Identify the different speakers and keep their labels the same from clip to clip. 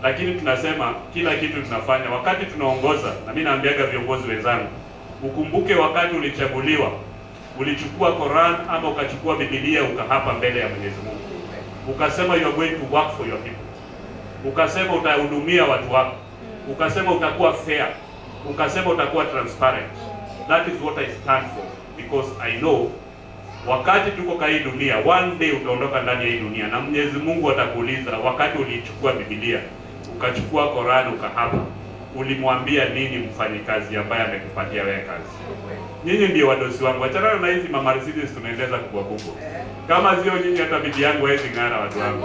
Speaker 1: lakini tunasema kila kitu tunafanya wakati tunaongoza, na mimi naambiaga viongozi wenzangu, ukumbuke wakati ulichaguliwa, ulichukua Quran ama ukachukua Biblia ukahapa mbele ya Mwenyezi Mungu, ukasema you are going to work for your people, ukasema utahudumia watu wako, ukasema utakuwa fair, ukasema utakuwa transparent. That is what I stand for because I know wakati tuko kwa hii dunia, one day utaondoka ndani ya hii dunia, na Mwenyezi Mungu atakuuliza, wakati ulichukua Biblia ukachukua Qur'an ukahapa, ulimwambia nini mfanyikazi ambaye amekupatia wewe kazi? Nyinyi ndio wadosi wangu, achana na hizi mama Mercedes tunaendeza kubwa kubwa. Kama sio nyinyi, hata bibi yangu hawezi ng'ara, watu wangu.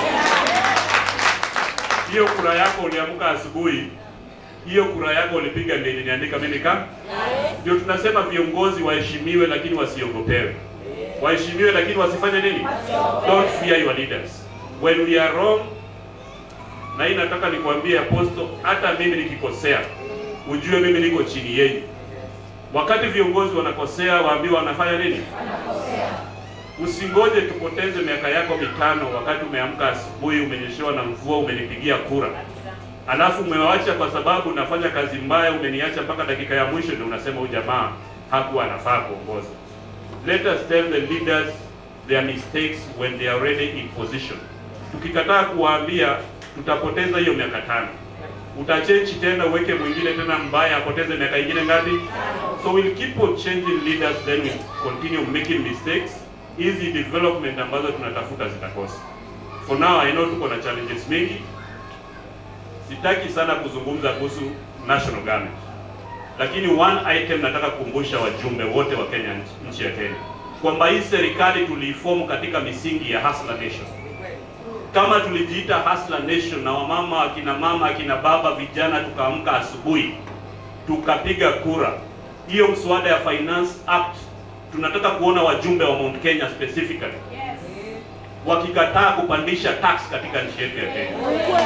Speaker 1: Hiyo kura yako uliamka asubuhi, hiyo kura yako ulipiga ndio iliniandika mimi kama ndio tunasema viongozi waheshimiwe, lakini wasiogopewe. Waheshimiwe, lakini wasifanye nini? Don't fear your leaders. When we are wrong, na hii nataka nikwambie apostle, hata mimi nikikosea, ujue mimi niko chini yenu. Wakati viongozi wanakosea, waambiwa wanafanya nini? Usingoje tupoteze miaka yako mitano, wakati umeamka asubuhi, umenyeshewa na mvua, umenipigia kura alafu umewacha kwa sababu nafanya kazi mbaya, umeniacha mpaka dakika ya mwisho, ndio unasema huyu jamaa hakuwa anafaa kuongoza. Let us tell the leaders their mistakes when they are already in position. Tukikataa kuwaambia, tutapoteza hiyo miaka tano. Utachange tena uweke mwingine tena mbaya, apoteze miaka ingine ngapi? So we'll keep on changing leaders, then we'll continue making mistakes. Hizi development ambazo tunatafuta zitakosa. For now I know tuko na challenges mingi, sitaki sana kuzungumza kuhusu national government, lakini one item nataka kukumbusha wajumbe wote wa Kenya, nchi ya Kenya, kwamba hii serikali tuliifomu katika misingi ya Hustler Nation. Kama tulijiita Hustler Nation na wamama, akina mama, akina baba, vijana, tukaamka asubuhi tukapiga kura hiyo mswada ya Finance Act, tunataka kuona wajumbe wa Mount Kenya specifically wakikataa kupandisha tax katika nchi yetu ya Kenya.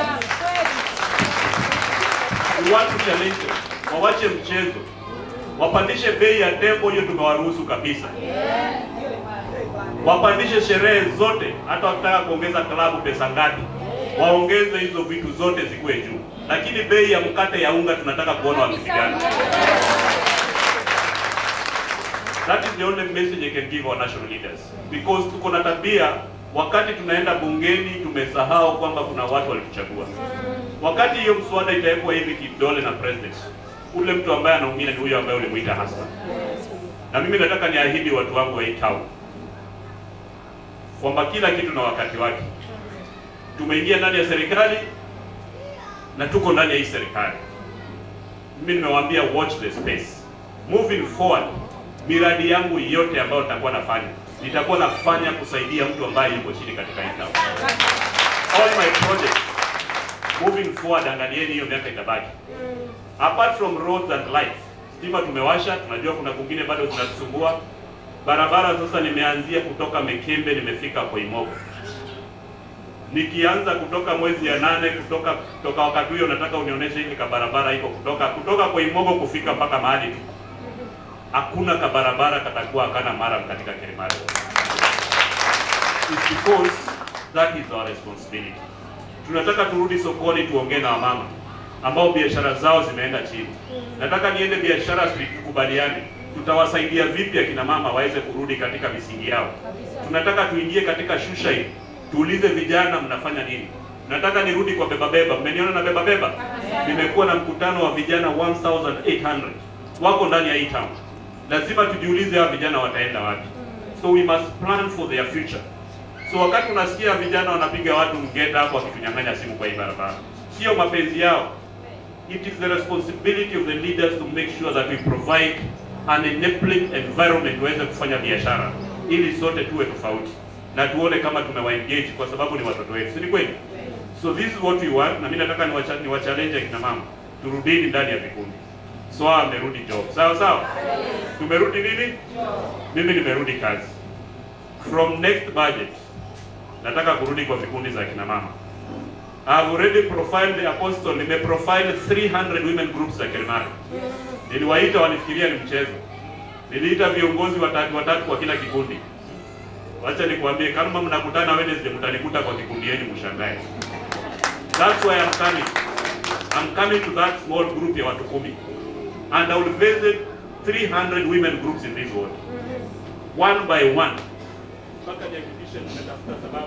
Speaker 1: We want to challenge them. Wawache mchezo, wapandishe bei ya tembo, hiyo tumewaruhusu kabisa. Wapandishe sherehe zote, hata wakitaka kuongeza klabu pesa ngapi, waongeze hizo vitu zote zikuwe juu, lakini bei ya mkate ya unga tunataka kuona wakipigana. That is the only message I can give our national leaders because tuko na tabia wakati tunaenda bungeni tumesahau kwamba kuna watu walituchagua. Wakati hiyo mswada itawekwa hivi kidole na president, ule mtu ambaye anaumia ni huyo ambaye ulimuita hasa. Na mimi nataka niahidi watu wangu wa hii town kwamba kila kitu na wakati wake. Tumeingia ndani ya serikali na tuko ndani ya hii serikali. Mimi nimewaambia watch the space. Moving forward, miradi yangu yote ambayo nitakuwa nafanya nitakuwa nafanya kusaidia mtu ambaye yuko chini katika hii town. All my projects moving forward, angalieni hiyo miaka itabaki. Apart from roads and lights, stima tumewasha, tunajua kuna kungine bado zinatusumbua. Barabara sasa nimeanzia kutoka Mekembe nimefika Koimogo. Nikianza kutoka mwezi ya nane kutoka kutoka wakati huo nataka unionyeshe hili kabarabara iko kutoka kutoka Koimogo kufika mpaka mahali tu. Hakuna kabarabara katakuwa kana mara katika Kilimari. It's because that is our responsibility. Tunataka turudi sokoni tuongee na wamama ambao biashara zao zimeenda chini. Nataka niende biashara street tukubaliane, tutawasaidia vipi akina mama waweze kurudi katika misingi yao. Tunataka tuingie katika shusha hii, tuulize vijana mnafanya nini. Nataka nirudi kwa beba beba. Mmeniona na beba beba? Nimekuwa na mkutano wa vijana 1800 wako ndani ya hii town. Lazima tujiulize hawa vijana wataenda wapi. So we must plan for their future. So wakati unasikia vijana wanapiga watu mgeta hapo wakitunyang'anya simu kwa hii barabara, sio mapenzi yao. It is the responsibility of the leaders to make sure that we provide an enabling environment waweze kufanya biashara, ili sote tuwe tofauti na tuone kama tumewaengage kwa sababu ni watoto wetu, si ni kweli? So this is what we want, na mimi nataka niwacha niwachallenge akina mama, turudini ndani ya vikundi. So amerudi job, sawa sawa, tumerudi nini? Mimi nimerudi kazi. From next budget nataka kurudi kwa vikundi za kina mama. I have already profiled the apostle, nime profile 300 women groups za Kilimari. Niliwaita wanifikiria ni mchezo. Niliita viongozi watatu watatu kwa kila kikundi. Wacha nikwambie, kama mnakutana Wednesday, mtanikuta kwa kikundi yenu, mshangae. That's why I'm coming. I'm coming to that small group ya watu kumi. And I will visit 300 women groups in this world. One by one. Mpaka nihakikishe nimetafuta sababu.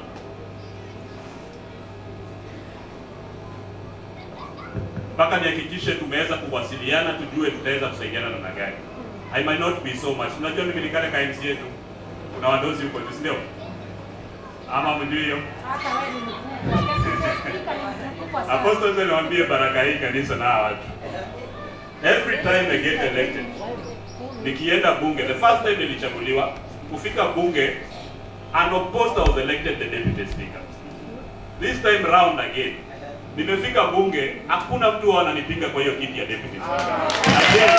Speaker 1: Mpaka nihakikishe tumeweza kuwasiliana tujue tutaweza kusaidiana namna gani. I might not be so much. Unajua mimi nikale ka MC yetu. Kuna wadozi huko, si ndio? Ama mjui hiyo?
Speaker 2: Hata wewe ni mkubwa. Spika ni mkubwa sana.
Speaker 1: Apostles niwaambie baraka hii kanisa na hawa watu. Every time I get elected, nikienda bunge, the first time nilichaguliwa, kufika bunge, unopposed I was elected the deputy speaker. This time round again, nimefika bunge, hakuna mtu huwa ananipinga kwa hiyo kiti ya deputy speaker. Again,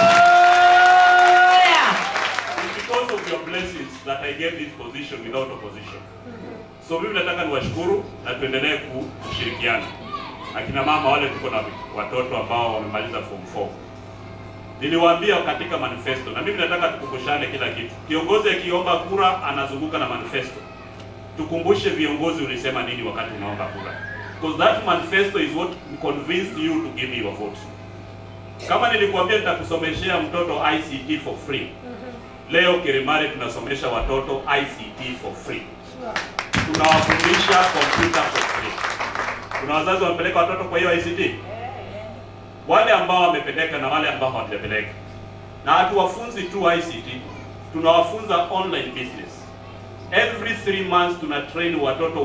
Speaker 1: it's because of your blessings that I get this position without opposition. So mimi nataka niwashukuru na tuendelee kushirikiana. Akina mama wale tuko na watoto ambao wamemaliza form 4. Niliwaambia katika manifesto na mimi nataka tukumbushane kila kitu. Kiongozi akiomba kura anazunguka na manifesto. Tukumbushe viongozi ulisema nini wakati unaomba kura. Because that manifesto is what convinced you to give me your vote. Kama nilikuambia nitakusomeshea mtoto ICT for free. Leo Kirimari tunasomesha watoto ICT for free tunawafundisha kompyuta for free. Kuna wazazi wamepeleka watoto kwa hiyo ICT, wale ambao wamepeleka na wale ambao hawajapeleka. Na hatuwafunzi tu ICT, tunawafunza online business. Every three months tuna train watoto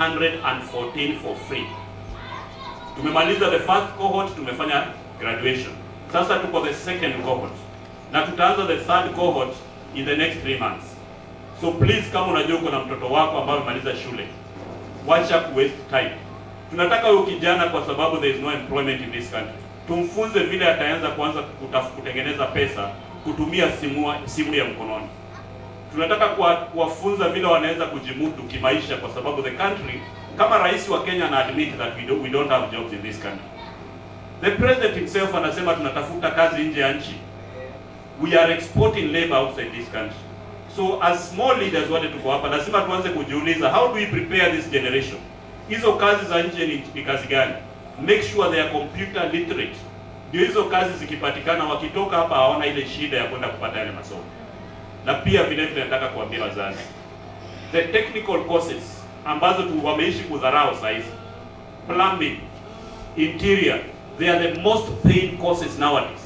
Speaker 1: 114 for free. Tumemaliza the first cohort, tumefanya graduation. Sasa tuko the second cohort na tutaanza the third cohort in the next three months. So please kama unajua uko na mtoto wako ambaye amemaliza shule, wacha ku waste time. Tunataka huyo kijana kwa sababu there is no employment in this country. Tumfunze vile ataanza kuanza kutaf- kutengeneza pesa kutumia simu, simu ya mkononi. Tunataka kuwa- kuwafunza vile wanaweza kujimudu kimaisha kwa sababu the country kama rais wa Kenya ana admit that we don't, we don't have jobs in this country. The president himself anasema tunatafuta kazi nje ya nchi. We are exporting labor outside this country. So as small leaders wale tuko hapa, lazima tuanze kujiuliza how do we prepare this generation? Hizo kazi za nje ni, ni kazi gani? Make sure they are computer literate. Ndio hizo kazi zikipatikana, wakitoka hapa hawana ile shida ya kwenda kupata yale masomo. Na pia vile vile nataka kuambia wazazi, the technical courses ambazo tu wameishi kudharau saa hizi, plumbing, interior, they are the most paid courses nowadays.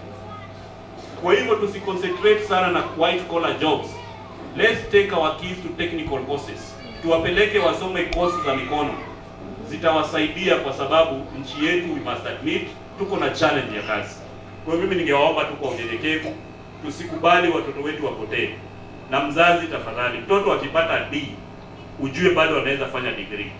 Speaker 1: Kwa hivyo tusiconcentrate sana na white collar jobs. Let's take our kids to technical courses. Tuwapeleke wasome courses za mikono. Zitawasaidia kwa sababu nchi yetu we must admit tuko na challenge ya kazi. Kwa hiyo mimi ningewaomba tu kwa unyenyekevu tusikubali watoto wetu wapotee. Na mzazi tafadhali, mtoto akipata D ujue bado anaweza fanya degree.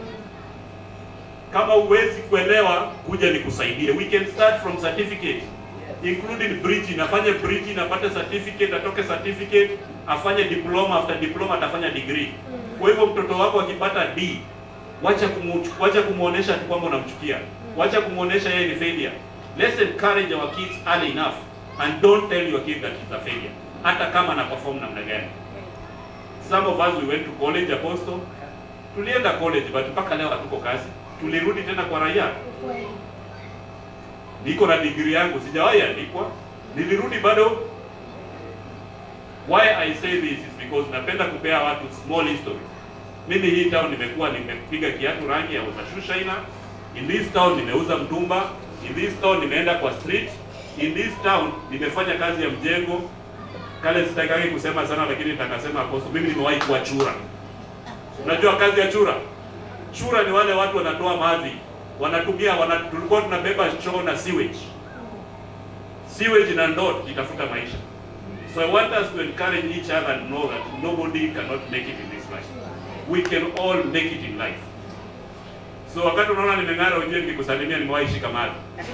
Speaker 1: Kama huwezi kuelewa, kuja nikusaidie. We can start from certificate including bridging, afanye bridging, apate certificate, atoke certificate, afanye diploma, after diploma atafanya degree. Kwa hivyo mtoto wako akipata D, wacha kumu, wacha kumuonesha tu kwamba unamchukia, wacha kumuonesha yeye ni failure. Let's encourage our kids early enough and don't tell your kid that he's a failure, hata kama ana perform namna gani. Some of us we went to college Apostle, tulienda college but mpaka leo hatuko kazi, tulirudi tena kwa raia
Speaker 2: Ukweli.
Speaker 1: niko na degree yangu sijawahi andikwa, nilirudi bado. Why I say this is because napenda kupea watu small history. Mimi hii town nimekuwa nimepiga kiatu rangi ya uza shoe shiner. In this town nimeuza mtumba. In this town nimeenda kwa street. In this town nimefanya kazi ya mjengo. Kale sitakaki kusema sana, lakini nitakasema Apostle, mimi nimewahi kuwa chura. Unajua kazi ya chura? Chura ni wale watu wanatoa mavi, wanatumia wana, tulikuwa tunabeba choo na sewage. Sewage na ndoo itafuta maisha. So I want us to encourage each other and know that nobody cannot make it in this life. We can all make it in life. So wakati unaona nimeng'ara, ujue nikikusalimia nimewahi shika mavi.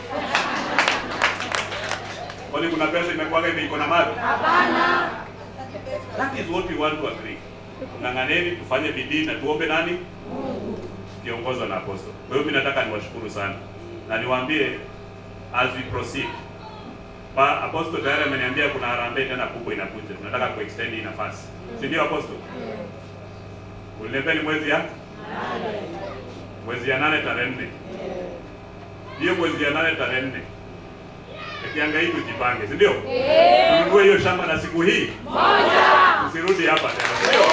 Speaker 1: Kwani kuna pesa imekuwaga ime- iko na mavi?
Speaker 2: Hapana.
Speaker 1: That is what we want to agree. Ng'ang'aneni, tufanye bidii na tuombe nani? Kiongozwa na apostle. Kwa hiyo mimi nataka niwashukuru sana na niwaambie as we proceed. Pa, apostle tayari ameniambia kuna harambee tena kubwa inakuja. Tunataka kuextend hii nafasi. Si ndio apostle? Uliniambia ni mwezi ya mwezi ya nane tarehe nne. hiyo mwezi ya nane tarehe nne Kianga hii tujipange, si ndio? Tununue hiyo shamba na siku hii Usirudi hapa tena, si ndio?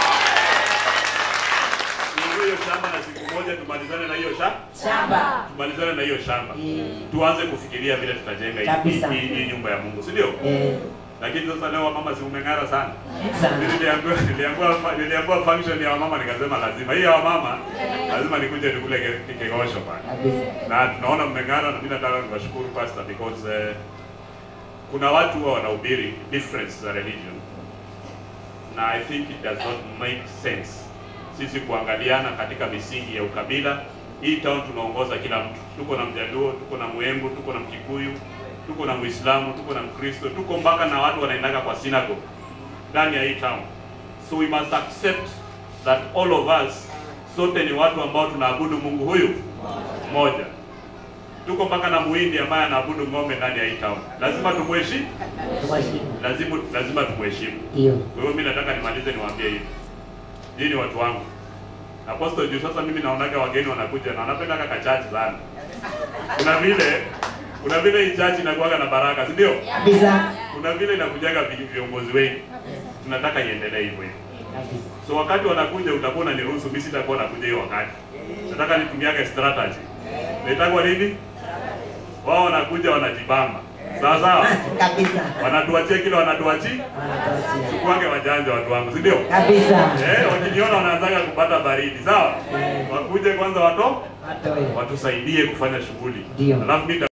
Speaker 1: Tununue hiyo shamba na siku moja tumalizane na hiyo shamba,
Speaker 3: Shamba.
Speaker 1: tumalizane na hiyo shamba.
Speaker 3: Eh,
Speaker 1: Tuanze kufikiria vile tutajenga hii-
Speaker 3: Kabisa.
Speaker 1: hii hii nyumba ya Mungu, si ndio?
Speaker 3: eh,
Speaker 1: Lakini sasa leo wamama si umeng'ara sana.
Speaker 3: sana.
Speaker 1: Niliambiwa niliambiwa niliambiwa function ya wamama nikasema lazima hii ya wamama lazima nikuje nikule ke- kikegosho pale.
Speaker 3: Kabisa.
Speaker 1: Na tunaona mmeng'ara na mimi nataka niwashukuru pastor because eh, kuna watu huwa wanahubiri difference za religion na I think it does not make sense sisi kuangaliana katika misingi ya ukabila. Hii town tunaongoza kila mtu, tuko na Mjaluo, tuko na Mwembu, tuko na Mkikuyu, tuko na Muislamu, tuko na Mkristo, tuko mpaka na watu wanaendaga kwa synagogue ndani ya hii town. So we must accept that all of us sote ni watu ambao tunaabudu Mungu huyu mmoja. Tuko mpaka na Muhindi ambaye anaabudu ng'ombe ndani ya hii town. Lazima tumheshimu,
Speaker 3: Tuwashimu.
Speaker 1: lazima lazima tumheshimu.
Speaker 3: Ndio.
Speaker 1: Kwa hiyo mimi nataka nimalize niwaambie hivi. Hii ni watu wangu. Apostle juu sasa mimi naonaga wageni wanakuja na wanapenda kaka chachi sana. Kuna vile kuna vile hii chachi inakuwaga na baraka, si ndio?
Speaker 3: Kabisa.
Speaker 1: Kuna vile inakujaga vi- viongozi wengi. Tunataka iendelee hivyo hivyo.
Speaker 3: Kabisa.
Speaker 1: So wakati wanakuja utakuwa unaniruhusu mimi sitakuwa nakuja hiyo wakati. Nataka nitumiage strategy. Naitagwa nini? Wao wanakuja wanajibamba. Sawa sawa?
Speaker 3: Kabisa.
Speaker 1: Wanatuachia kile wanatuachia.
Speaker 3: Wanatuachia.
Speaker 1: Tukuange wajanja watu wangu, si ndio?
Speaker 3: Kabisa.
Speaker 1: Eh, wakiniona wanaanzaga kupata baridi, sawa? Wakuje kwanza wato
Speaker 3: Watoe.
Speaker 1: watusaidie kufanya shughuli.
Speaker 3: Ndio.
Speaker 1: Alafu mimi